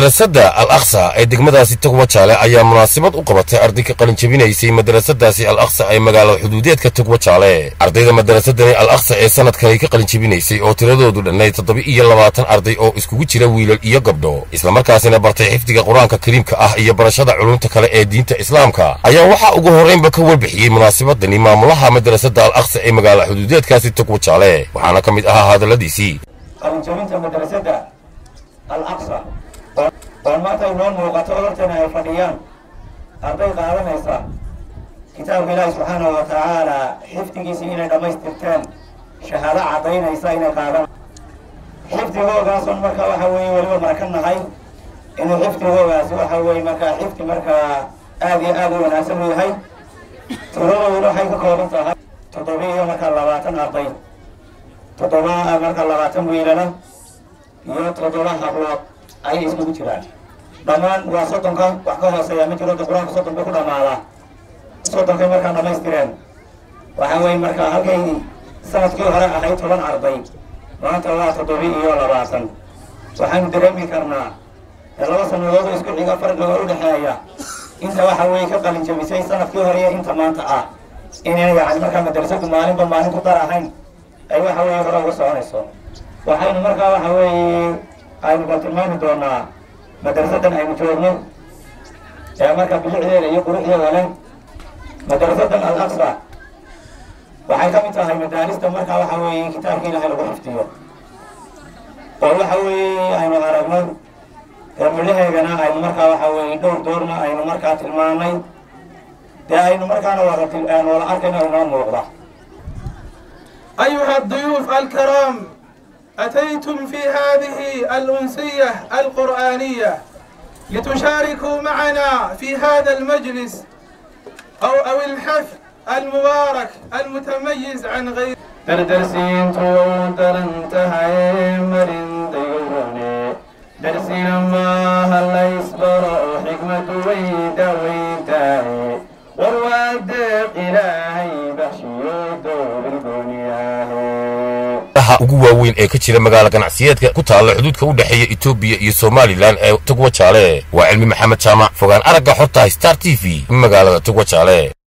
madrasadda al aqsa ee degmadaasi togwajaale ayaa munaasabad u qabatay arday ka qalin jabinaysay madrasadaasi al aqsa ee magaalada xuduudeedka togwajaale ardayda madarasadani al aqsa ee sanadkani ka qalin jabinaysay oo tiradoodu dhannay toddoba iyo labaatan arday oo iskugu jira wiilal iyo gabdho islamarkaasina bartay xifdiga qur-aanka kariimka ah iyo barashada culumta kale ee diinta islaamka ayaa waxaa ugu horraynba ka warbixiyey munaasabadani maamulaha madrasadda al aqsa ee magaalada xuduudeedkaasi togwajaale waxaana ka mid ahaa hadalladiisii qalinjabinta madrasadda al aqsa oo maanta inoo muuqato hortana ay fadhiyaan arday qaadanaysa kitaabka ilaahi subxaanahu wa tacaala xifdigiisii inay dhammaystirteen shahaado caddaynaysa inay qaadan xifdigoogaasoo marka waxa weeye weliba marka nahay inuu xifdigoogaasi waxa weeye markaa xifdi markaa aad iyo aad u wanaagsan u yahay tiradoodu waxay ka kooban tahay toddoba iyo markaa labaatan arday toddoba marka labaatan wiilana iyo toddoba hablood ayay iskugu jiraan dhammaan waa soddonka wax ka hooseeya ma jiro qur-aanka soddon bay ku dhammaadaa soddonkay markaa dhammaystireen waxa weye markaa halkay sanadkii hore ahayd toban arday maanta waa toddoba iyo labaatan waxaanu dareemi karnaa laba sanadood oo isku xiga farqiga u dhexeeya inta waxa weye ka qalin jabisay sanadkii hore iyo inta maanta ah inay yani markaa madrasadu maalinba maalin ku dar ahayn ay waxa weeye hore uga soconayso waxaynu markaa waxa weeye aynu ka tilmaami doonaa madrasadan aynu joogno ee marka bilicdeeda iyo quruxdeeda leh madrasadan al aqsa waxay ka mid tahay madaarista markaa waxa weeye kitaabka ilaahay lagu xifdiyo oo waxa weeye aynu aragno ee midhaheegana aynu markaa waxa weeye dhowr doorna aynu markaa tilmaanay dee aynu markaana wada wada arkayno inoo muuqda أيها الضيوف الكرام أتيتم في هذه الأنسية القرآنية لتشاركوا معنا في هذا المجلس أو أو الحفل المبارك المتميز عن غير درسين تودرنتها مرين ديوروني درسين ما هلا يصبر حكمة ويدا ويداي ورواد إلهي بحشي دور الدنيا ha ugu waaweyn ee ka jira magaala ganacsiyeedka ku taalla xuduudka u dhexeeya etoobiya iyo somalilan ee togwajaale waa cilmi maxamed jaamac fogaan aragga xorta star t v magaalada togwajaale